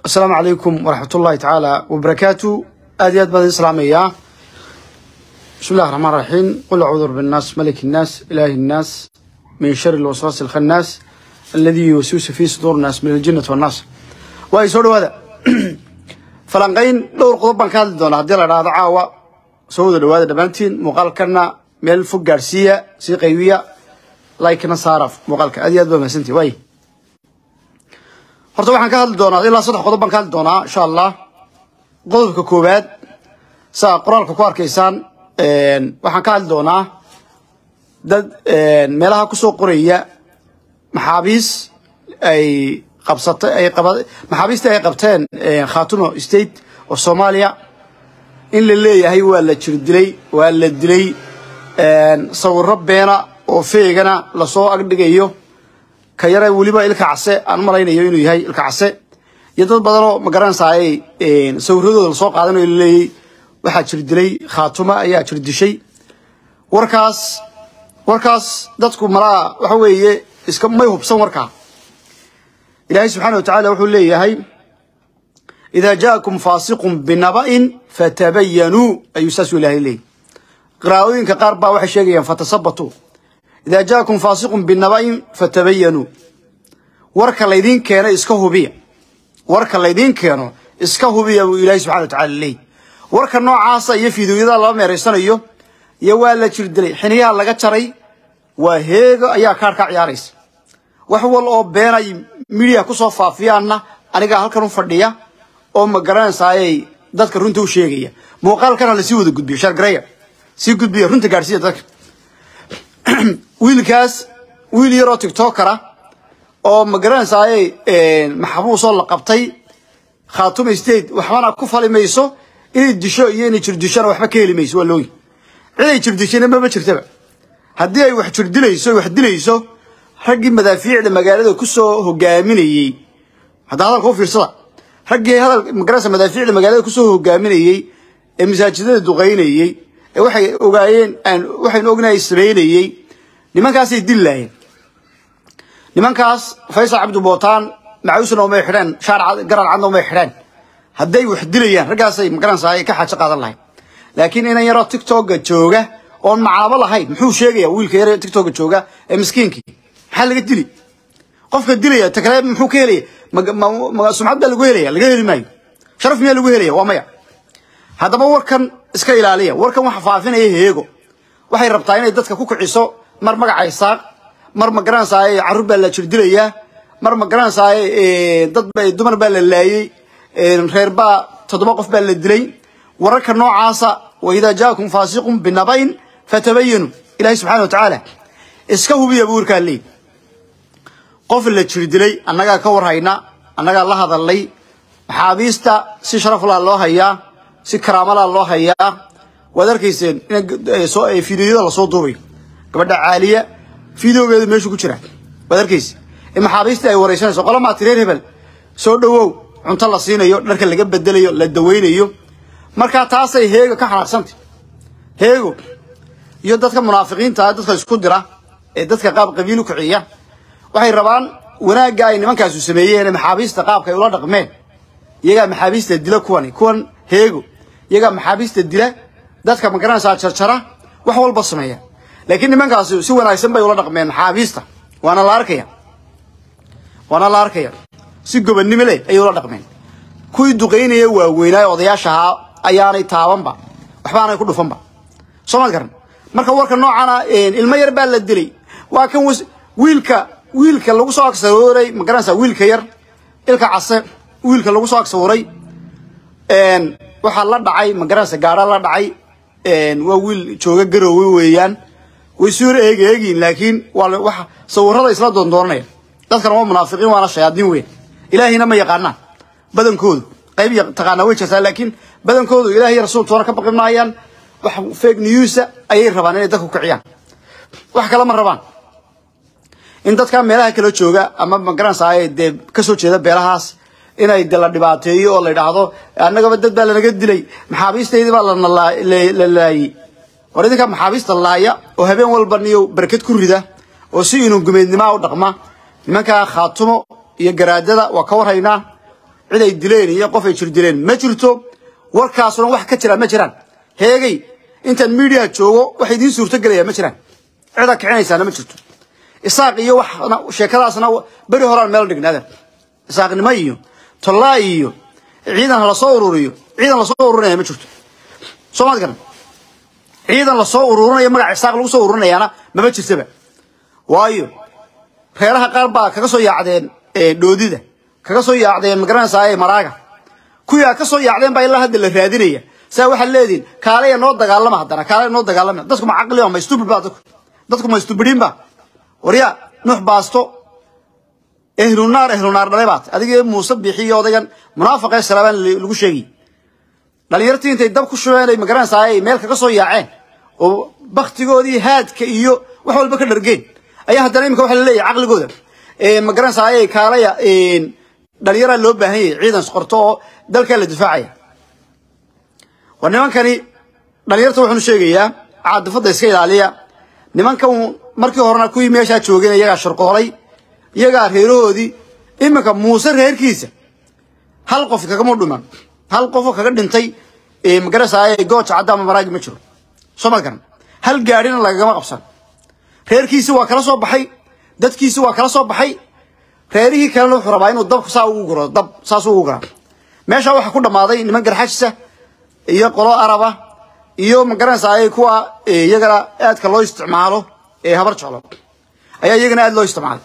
asalaamu calaykum waraxmat ullahi tacaala wabarakaatu aad iyo aad baan idin salaamayaa bismi illahi raxmaan raxiim qul acuudu rabbi nnaas maliki nnaas ilaahi nnaas min shari lwaswaasi alkhannaas alladii yuwaswisu fii suduur nnaas min aljinnati wannaas waa ay soo dhawaada falanqayn dhowr qodob baan ka hadli doonaa haddii la dhahdo caawa soo wada dhawaada dhammaantiin muuqaalkana meel fog gaadhsiiya sii qaybiya laikna saara muuqaalka aad iyo aad baa mahadsantihi waay horta waxaan ka hadli doonaa ilaa saddex qodob baan ka hadli doonaa insha allah qodobka koowaad saa qoraalka ku arkaysaan waxaan ka hadli doonaa dad meelaha kusoo qoraya maxaabiis ay qabsatay ay qaba maxaabiistii ay qabteen khaatumo state oo soomaaliya in la leeyahay waa la jir dilay waa la dilay sawiro beena oo feegana lasoo agdhigayo ka yare weliba ilka case aan malaynayo inuu yahay ilka case iyo dad badanoo magaranaysaay sawiradooda lasoo qaadanayo laleeyay waxaa jir dilay khaatuma ayaa jir dishay warkaas warkaas dadku malaa waxa weeye iska may hubsan warkaa ilaahay subxaana wa tacaala wuxuu leeyahay idaa jaakum faasiqun binaba'in fatabayanuu ayuu saasuu ilahay leeyahy qiraa'ooyinka qaar baa waxay sheegayaan fatasabatuu idaa jaakum faasiqun binaba'in fatabayanuu warka laydiin keeno iska hubiya warka laydiin keeno iska hubiya buu ilaahay subxana wa tacala leeyahy warka noocaasa iyo fiidooyada laba meeraysanayo iyo waa la jir dilay xiniyaha laga jaray waa heego ayaa kaar ka ciyaaraysa wax wal oo beenay midiya kusoo faafiyaanna anigaa halkan u fadhiya oo ma garanaysaayay dadka runta u sheegaya muuqaalkana lasii wada gudbiyo shargareya sii gudbiya runta gaadhsiiya dadka wiilkaas wiil yaroo tiktokara oo ma garanaysaayay maxbuusoo la qabtay khaatuma state waxbana ku fali mayso inay disho iyo inay jirdishona waxba ka heli mayso waa looyi ciday jirdishayna mama jirtaba haddii ay wax jirdilayso wax dilayso raggii madaafiicda magaalada kusoo hogaaminayey hadda hadalka u fiirsada raggii hadal magarasa madaafiicda magaalada kusoo hogaaminayey ee masaajidada duqaynayey ee waxay ogaayeen aan waxaynu ognahay samaynayey nimankaasay dil laayeen nimankaas faysal cabdi bootaan macuusna umay xidheen shaar garan cadna umay xidheen hadday wax dilayaan raggaasay magaranaysaa ka xaajo qaadan lahayn laakiin inan yaroo tiktoka jooga oon macaabo lahayn muxuu sheegaya wiilka yare tiktoka jooga ee miskiinkii maxaa laga dili qofka dilaya ta kale muxuu ka helaya sumcad baa lagu helaya laga heli maayo sharaf miyaa lagu helaya waa maya haddaba warkan iska ilaaliya warkan waxa faafinaya heego waxay rabtaa inay dadka ku kiciso mar magaca isaaq mar ma garanaysaay carruur baa la jirdilayaa mar ma garanaysaay dad dumar baa la laayey reer baa toddoba qof baa la dilay wararka noocaasa wa idaa jaakum faasiqun binabayn fatabayanu ilahi subxana wa tacaala iska hubiya buu warkaa leey qof la jir dilay annagaa ka warhayna annagaa la hadalnay maxaabiista si sharaflaa loo hayaa si karaamalaa loo hayaa waad arkayseen in fideoyada lasoo duubayo gabadha caaliya fideogeedu meeshu ku jira waad arkayse in maxaabiista ay waraysanayso qolamaa tireer hebel soo dhowow cunto la siinayo dharka laga bedelayo la dawaynayo markaa taasay heego ka xanaaqsantay heego iyo dadka munaafiqiinta dadka isku dira ee dadka qaab qabiil u kiciya waxay rabaan wanaagga ay nimankaasu sameeyeen maxaabiista qaabka ay ula dhaqmeen iyagaa maxaabiista dila kuwani kuwan heego iyagaa maxaabiista dila dadka magaranaysaa jarjara wax walba sameeya laakiin nimankaasi si wanaagsan bay ula dhaqmeen maxaabiista waana la arkaya waana la arkaya si gobannimo leh ayay ula dhaqmeen kuwii duqaynaya waaweynaaye odayaasha ahaa ayaanay taabanba waxbaanay ku dhufanba soo maad garan marka warka noocana ilmo yar baa la dilay waa kan wiilka wiilka lagu soo agsawuray ma garanaysaa wiilka yar ilka case wiilka lagu soo agsawuray waxaa la dhacay ma garanaysa gaara la dhacay waa wiil jooga garoowe weeyaan way soo eegi eegiin laakiin waa wax sawirada isla doondoonanaya dadkan waa munaafiqiin waana shayaadiin weyn ilaahina ma yaqaanaan badankoodu qayb taqaanaa way jirtaa laakiin badankoodu ilaah iyo rasuultoona ka baqi maayaan wax fake newsa ayay rabaan inay dadku kiciyaan wax kale ma rabaan in dadka meelaha kala jooga ama magaranaysaa dee kasoo jeeda beelahaas inay de la dhibaateeyo oo la yidhaahdo annagaba dad baa lanaga dilay maxaabiistaydii baa la laayey war idinka maxaabiista laaya oo habeen walba niyo barkad ku rida oo si inuu gumeednimaa u dhaqma nimankaa khaatumo iyo garaadada waa ka warhaynaa cid ay dileen iyo qof ay jir dileen ma jirto warkaasuna wax ka jira ma jiraan heegay intaan miidiya joogo wax idiin suurtogelaya ma jiraan cida kicinaysaana ma jirto isaaq iyo wax sheekadaasna beri horaan meel dhignaadeen isaaqnimo iyo tollaa iyo ciidan lasoo ururiyo ciidan lasoo ururinaya ma jirto soo maad garan ciidan lasoo ururinayo magaca isaaq lagu soo ururinayaana mama jirtaba waayo reeraha qaar baa kaga soo yaacdeen dhoodida kaga soo yaacdeen magaranaysaa maraaga kuyaa ka soo yaacdeen baa ilaa hadda la raadinaya saa waxaad leedihin kaalaya noo dagaalama haddana kaalaya noo dagaalama dadku ma caqli ma stupid ba dadku dadku ma stupidiin ba warya nuux baasto ehlunaar ehlunaar dhalay baat adiga muuse bixiyo odaygan munaafaqee salaabaan lagu sheegay dhalinyartii intay dab ku shubeen ay magaranaysaa ay meel kaga soo yaaceen oo baktigoodii haadka iyo wax walba ka dhargeen ayaa haddana imika waxa la leeyahay caqligooda magaranaysaa ay kaalaya dhalinyaraa loo baahan yahay ciidan qorto oo dalkaa la difaacaya war nimankani dhalinyarta waxaanu sheegayaa caadifadda iska ilaaliya nimankan markii horena kuwii meeshaa joogeen iyagaa shirqoolay iyagaa reerahoodii iminka muuse reerkiisa hal qof kagama dhiman hal qofoo kaga dhintay magaranaysaa gooja caddaama maraagi ma jiro soo ma garan hal gaadhina lagagama qabsan reerkiisi waa kala soo baxay dadkiisi waa kala soo baxay reerihii kalena wuxuu rabaa inuu dabka saa ugu guro dab saas ugu guraa meeshaa waxaa ku dhammaaday niman garxajisa iyo qolo araba iyo magaranaysaa kuwa iyagana aadka loo isticmaalo ee habar jeclo ayaa iyagana aad loo isticmaalay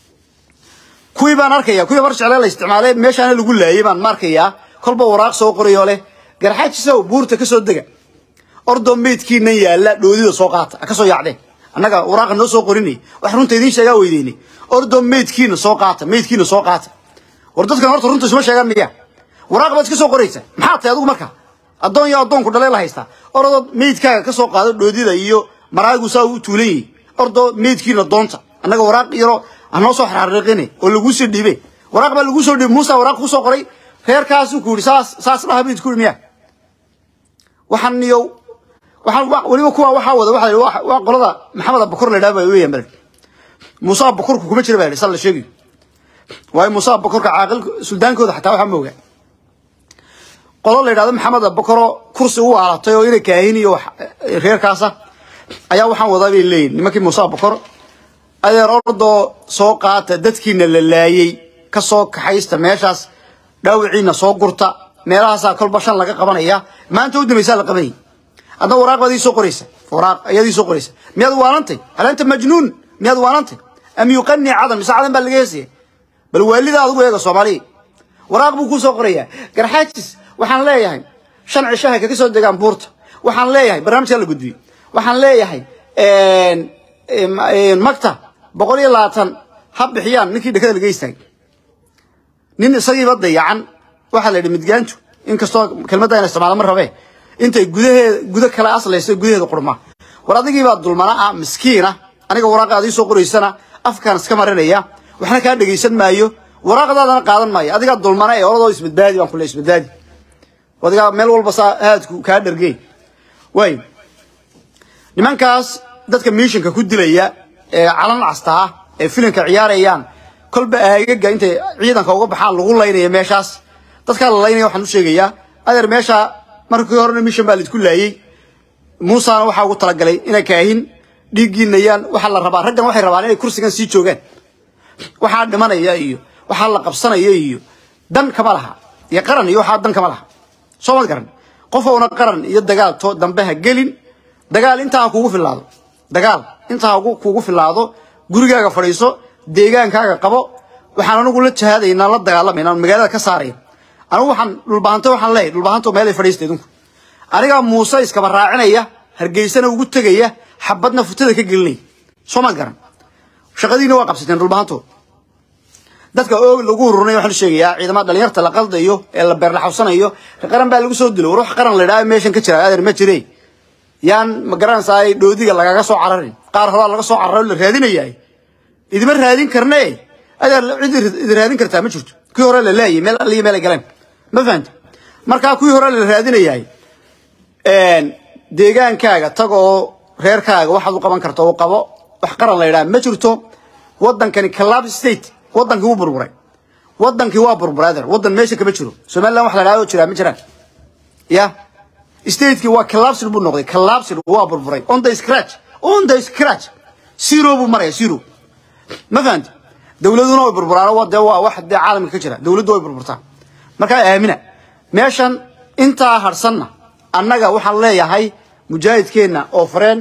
kuwii baan arkaya kuwii habar jeclee la isticmaalay meeshaana lagu laayay baan ma arkayaa kolba waraaq soo qorayoo leh garxajisow buurta ka soo dega ordoo meydkiinan yaalla dhoodida soo qaata ka soo yaacdeen annaga waraaqa noo soo qorinay wax runta idiin sheegaa weydeynay ordoo meydkiina soo qaata meydkiina soo qaata war dadkan horta runta isma sheegaan miya waraaq baad iska soo qoraysa maxaa tahay adigu marka addoon iyo addoonku dhalee la haystaa ordoo meydkaaga ka soo qaado dhoodida iyo maraagu saa u tuulan yihi ordoo meydkiina doonta annaga waraaq yaro anoo soo xariiqine oo laguu soo dhiibe waraaq baa laguu soo dhiibay muusa waraaq ku soo qoray reerkaasuu ku yidhi saas saas dhaha meyd ku yidhi miya waxaan iyo waxaan weliba kuwa waxaa wada waxa waa qolada maxamed abakor la yidhaha baa weeyaan bal muuse abakorku kuma jira baa yidhi sal la sheegayo waayo muuse abakorka caaqil suldaankooda xataa waxaa moogaa qolo la yidhahdo maxamed abakoro kursi u aalatay oo ina kaahin iyo reerkaasa ayaa waxaan wadaa bay leeyihin nimankii muuse abakor adeer ordoo soo qaata dadkiina la laayey ka soo kaxaysta meeshaas dhaawiciina soo gurta meelahaasaa kolba shan laga qabanaya maanta u dambaysaa la qabanayay adna waraaq baad ii soo qoraysa waraaq ayaad ii soo qoraysa miyaad waanantay hal anta majnuun miyaad waanantay am yuqani cadan mise cadan baa laga heesaya bal waalida adigu eega soomaaliya waraaq buu kuu soo qorayaa garxaajis waxaan leeyahay shan cishaha kaga soo degaan buurta waxaan leeyahay barnaamijkaa la gudbiyey waxaan leeyahay magta boqol iyo labaatan ha bixiyaan ninkii dhekada laga istaagay nin isagiiba dayacan waxaa la yidhi midgaantu inkastoo kelmadda ina isticmaala ma rabee intay gudaheeda gudo kale aslayso gudaheeda qurma war adigiibaa dulmana ah miskiina aniga waraaqaad ii soo qoraysana afkaan iska marinaya waxna kaa dhegaysan maayo waraaqdaadana qaadan maayo adigaa dulmana ee oradoo isbadbaadi baan kule isbadbaadi adigaa meel walba saa haadku kaa dhargeen waay nimankaas dadka miishinka ku dilaya ee calan castaa ee filimka ciyaarayaan kolba aagaga intay ciidanka uga baxaan lagu laynaya meeshaas dadkaa la laynaya waxaan u sheegayaa adeer meesha markii horena mishan baa laidku laayey muusana waxaa ugu talagalay inay kaahin dhiiggiinayaan waxaa la rabaa raggan waxay rabaan inay kursigan sii joogaan waxaa dhimanaya iyo waxaa la qabsanaya iyo dan kama laha iyo qaran iyo waxaa dan kama laha soo ma garan qof ouna qaran iyo dagaal to dambe ha gelin dagaal intaa ha kugu filaado dagaal intaa ha kugu filaado gurigaaga fadhiiso deegaankaaga qabo waxaan anigu la jahaadaynaa la dagaalamayna magaalada ka saaraya anigu waxaan dhulbahanto waxaan leeyahay dhulbahanto meel ay fadhiista idinku anigaa muuse iskaba raacinaya hargeysana ugu tegaya xabadna futada ka gelinaya soo ma garan shaqadiina waa qabsateen dhulbahanto dadka oog lagu ururinay waxaan sheegayaa ciidamada dhalinyarta la qaldayo ee la beerlaxawsanayo qaran baa lagu soo dilo war wax qaran la idhaha meeshan ka jira adeer ma jire yaan ma garanaysaa dhoodiga lagaga soo cararin qaar horaa laga soo cararo la raadinayaa idima raadin karne adeer cid idi raadin kartaa ma jirto kii hore la laayay meel aliya meel ay galeen ma fahanta markaa kuwii hore la raadinayaay deegaankaaga tag oo reerkaaga waxaad u qaban karto u qabo wax qaran la yidhaha ma jirto waddankani collapse state waddankii wuu burburay wadankii waa burbrother wadan meesha kama jiro somaliland wax la dhahdo jiraa ma jiraan ya stateki waa collapsed buu noqday collapsed waa burburay on the scratch on the scratch zero buu maraya zero ma fahanti dowladuna way burburaan waa dee waa wax dee caalamka ka jira dowladdu way burburtaa markaa aamina meeshan intaa harsanna annaga waxaan leeyahay mujaahidkeenna oo fareen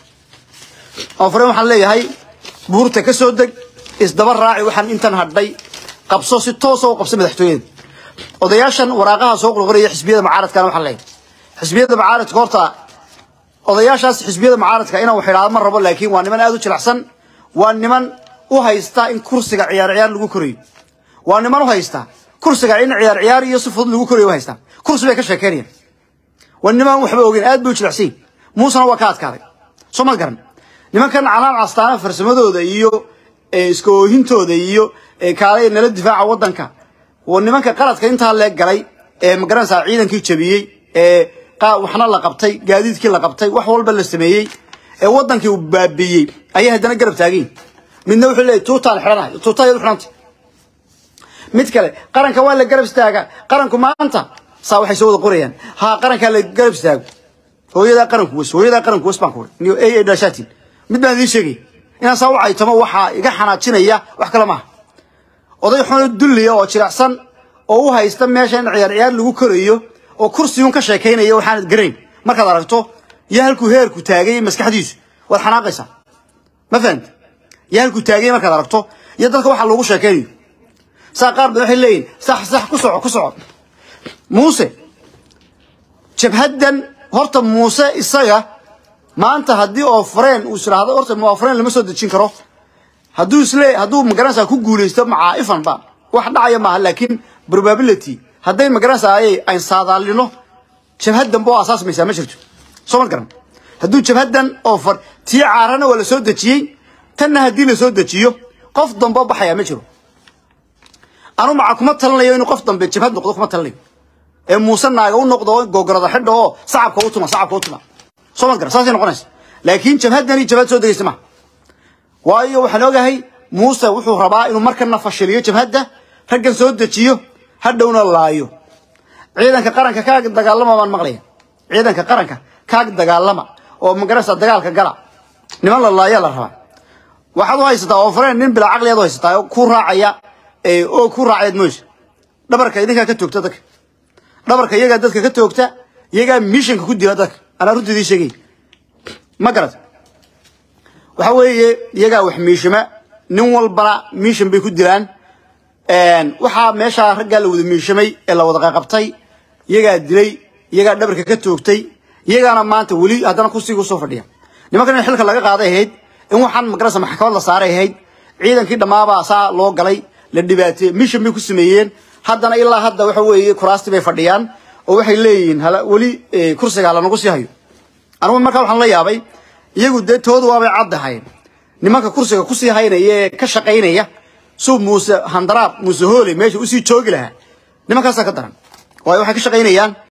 oo fareen waxaan leeyahay buurta ka soo deg isdaba raaci waxaan intan hadhay qabso si toosa u qabso madaxtooyada odayaashan waraaqaha soo qorqoraya xisbiyada mucaaradkana waxaan leeyahay xisbiyada mucaaradka horta odayaashaas xisbiyada mucaaradka inaan wax idhaahdo ma rabo laakiin waa niman aad u jilicsan waa niman u haysta in kursiga ciyaar ciyaar lagu korayo waa niman u haysta kursiga in ciyaar ciyaar iyo si fudud lagu korayo u haysta kursi bay ka sheekeynayaan waa niman waxba ogeyn aad bay u jilicsan muusena waa ka adkaaday soo ma garan nimankan calaan castaana farsamadooda iyo iska oohintooda iyo kaalay nala difaaca wadanka waa nimanka qaladka intaa leeg galay ee magaranaysaa ciidankii jabiyey ee waxna la qabtay gaadiidkii la qabtay wax walba la sameeyey ee wadankii uu baabiiyey ayay haddana garab taagayin midna wuxuu leeyahy tuutaan xidhanahay tuutayadu xidhantay mid kale qaranka waa la garab istaaga qaranku maanta saa waxay soo wada qorayaan ha qarankaa la garab istaago hooyadaa qaranku wes hooyadaa qaranku wes baan ku niyo ay ay dhashaatiin mid baan idiin sheegay inaan saa u caytamo waxaa iga xanaajinaya wax kale maaha oday xuno dulliya oo jilicsan oo u haysta meesha in ciyaar ciyaar lagu korayo oo kursiyun ka sheekaynaya waxaanad garayn markaad aragto iyo halkuu heerku taagay maskaxdiisu waad xanaaqaysaa ma fahamti iyo halkuu taagay markaad aragto iyo dadka waxa loogu sheekaynayo saa qaar badan waxay leeyihin sax sax ku soco ku soco muuse jabhaddan horta muuse isaga maanta haddii oo fareen uu isiraahdo horta waa fareen lama soo dejin karo hadduu isle hadduu magaranaysaa ku guulaysto macaa'ifan ba wax dhacaya maaha laakiin probability hadday magaranaysaa ayay ayn saadaalino jabhaddan boo asaasmaysaa ma jirto soo ma garan hadduu jabhaddan oo far tii caarana waa la soo dejiyey tanna haddii la soo dejiyo qof dambe baxaya ma jiro anu maca kuma talinayo inuu qof dambe jabhad noqdo kuma talinayo ee muuse naaga u noqdo gogorada xidha oo sacabka u tuma sacabka u tuma soo ma garan saasay noqonaysa laakiin jabhaddani jabhad soo degaysa maha waayo waxaan ogahay muuse wuxuu rabaa inuu markana fashiliyo jabhadda raggan soo dejiyo hadhowna laayo ciidanka qaranka kaag dagaalama baan maqlaya ciidanka qaranka kaag dagaalama oo magarasa dagaalka gala niman la laaya la rabaa waxaad u haysataa oo fareen nin bilaa caqliyaad u haysataa oo ku raacaya oo ku raacayaad mooysa dhabarka idinkaa ka toogta dadka dhabarka iyagaa dadka ka toogta iyagaa mishanka ku dila dadka anaa runta idiin sheegay ma garata waxa weeye iyagaa wax miishama nin walbana miishan bay ku dilaan waxaa meeshaa raggaa la wada miishamay ee la wada qaqabtay iyagaa dilay iyagaa dhabarka ka toogtay iyagaana maanta weli haddana kursiga usoo fadhiya nimankan in xilka laga qaaday ahayd in waxaan magarasa maxkamad la saaray ahayd ciidankii dhammaabaa saa loo galay la dhibaateey mishan bay ku sameeyeen haddana ilaa hadda waxa weeye kuraasti bay fadhiyaan oo waxay leeyihiin weli kursiga halanagu sii hayo anigu markaa waxaan la yaabay iyagu dee toodu waabay caddahayn nimanka kursiga kusii haynaya ee ka shaqaynaya suu muuse handaraab muuse hoole meesha usii joogi lahaa nimankaasaa ka daran waayo waxay ka shaqaynayaan